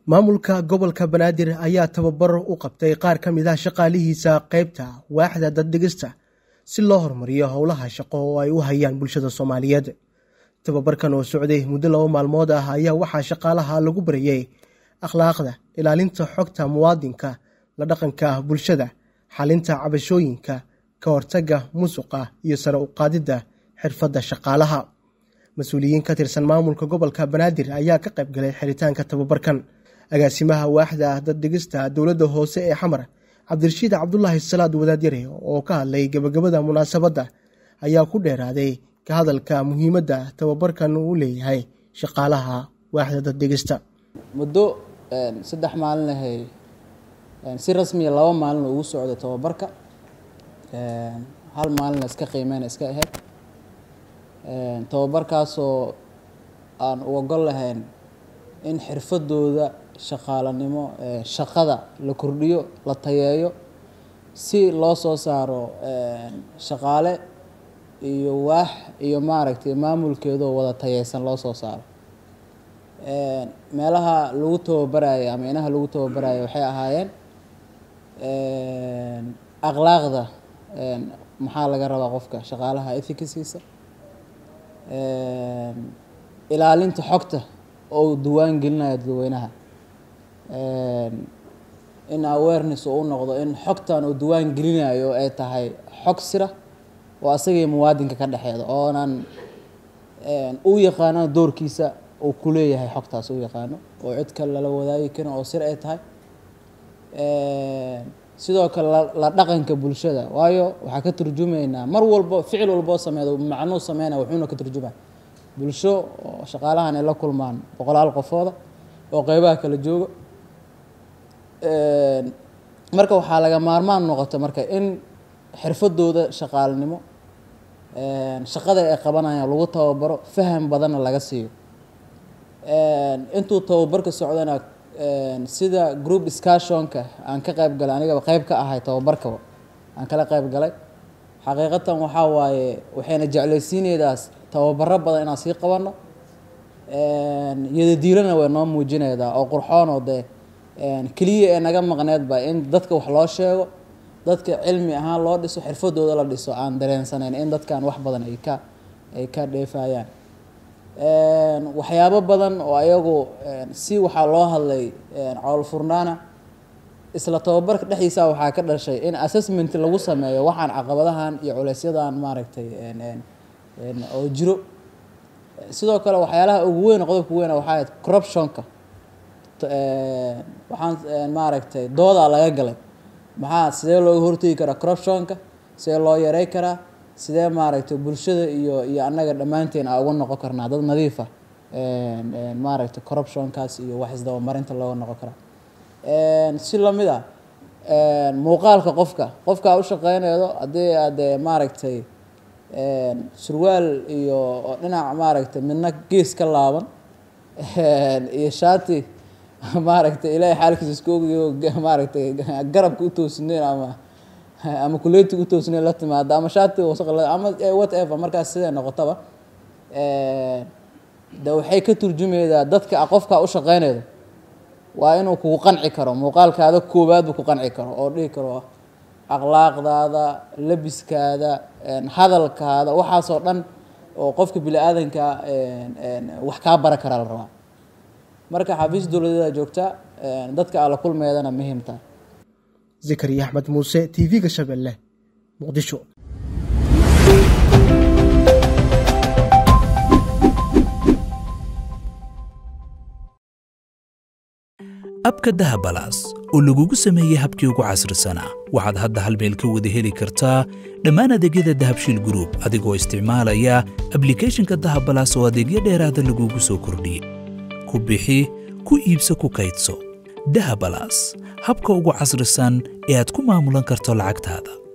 maamulka gobolka banaadir ayaa tababar u qabtay qaar ka mid ah shaqaalihiisa qaybta waaxda daddhigista si loo horumariyo howlaha shaqo oo ay u hayaan bulshada soomaaliyeed tababarkan oo socday muddo laba maalmood ah ayaa waxaa shaqaalaha lagu barayey akhlaaqda ilaalinta xogta muwaadinka la dhaqanka bulshada xalinta cabashooyinka ka hortagga musuqa iyo sare u qaadidda xirfadda shaqaalaha mas-uuliyiin ka tirsan maamulka gobolka banaadir ayaa ka qayb galay xiritaanka tababarkan agaasimaha waaxda daddhigista dowladda hoose ee xamar cabdirashiid cabdulaahi salaad wadaadyare oo ka hadlay gebagabada munaasabadda ayaa ku dheeraaday ka hadalka muhiimadda tababarkan uu leeyahay shaqaalaha waaxda daddhigista muddo saddex maalin ahay si rasmiya laba maalin ugu socday tababarka hal maalina iska qiimeyna iska ahayd tababarkaasoo aan uga gol lahayn in xirfadooda shaqaalanimo shaqada la kordhiyo la tayeeyo si loo soo saaro shaqaale iyo waax iyo maaragtay maamulkeedoo wada tayeysan loo soo saaro meelaha lagu tababaraayo ama inaha lagu tababaraayo waxay ahaayeen akhlaaqda maxaa laga rabaa qofka shaqaalaha ethicasiisa ilaalinta xogta oo duwaan gelinayo dadweynaha in awareness uu noqdo in xogtan uu duwaan gelinayo ay tahay xog sira oo asagii muwaadinka ka dhexeeda oonan u yaqaano doorkiisa uu ku leeyahay xogtaas u yaqaano oo cid kale lala wadaagi karin oo sir ay tahay sidoo kale la dhaqanka bulshada waayo waxaa ka turjumaynaa mar walbo ficil walboo sameedo macnuu sameynaya wuxuuna ka turjumaya bulsho oo shaqaalahan ay la kulmaan boqolaal qofooda oo qeybaha kala jooga marka waxaa laga maarmaan noqota marka in xirfadooda shaqaalanimo shaqada ay qabanayaan lagu tababaro faham badanna laga siiyo intuu tababarka socdana sida group discussionka aan ka qayb galay anigaba qeyb ka ahay tababarkaba aan kala qayb galay xaqiiqatan waxaa waaye waxayna jeclaysiineydaas tababaro badan inaan sii qabanno yadadiilana way noo muujineydaa oo qurxoonoo dee keliya ee naga maqneedba in dadka wax loo sheego dadka cilmi ahaan loo dhiso xirfadooda la dhiso aan dareensanayn in dadkan wax badan ay ka ay ka dheefayaan waxyaabo badan oo ayagu si waxaa loo hadlay cowl furnaana isla tababarka dhexdiisa waxaa ka dhashay in assessment lagu sameeyo waxaan caqabadahan iyo culeysyadan maaragtay oo jiro sidoo kale waxyaalaha ugu weyn qodobka weyn waxaa ahayd corruptionka waxaan maaragtay doodaa laga galay maxaa sidee looga hortegi karaa corruptionka sidee loo yarey karaa sidee maaragtay bulshada iyo iyo annaga dhammaanteen a uga noqon karnaa dad nadiifa maaragtay corruptionkaas iyo wax isdabamarinta looga noqon karaa si lamid ah muuqaalka qofka qofkaa u shaqeynaydo haddii aad maaragtay surwaal iyo dhinac maaragtay midna gees ka laaban iyo shaati maaragtay ilaahay xaalkiisa isku ogiyo maaragtay garabka u toosneen ama ama kuleetiga u toosneen la timaado ama shaati wasaq ama whatever markaas siday noqotaba de waxay ka turjumeydaa dadka qofkaa u shaqeynaydo waa inuu kugu qanci karo muuqaalkaada koowaad buu ku qanci karo oo dhihi karo akhlaaqdaada labiskaada hadalkaada waxaasoo dhan oo qofka bini aadanka wax kaa bara karaa la rabaa marka xafiis dowladeeda joogta dadka aala kulmeedana muhiimta zakariya axmed muuse t v-ga shabeelle muqdisho abka dahabalaas oo lagugu sameeyey habkii ugu casrisanaa waxaad hadda hal meel ka wada heli kartaa dhammaan adeegyada dahabshiil gruub adigoo isticmaalaya ablikeeshinka dahabalaas oo adeegyo dheeraada lagugu soo kordhiyey ku bixi ku iibso ku kaydso dahabalaas habka ugu casrisan ee aad ku maamulan karto lacagtaada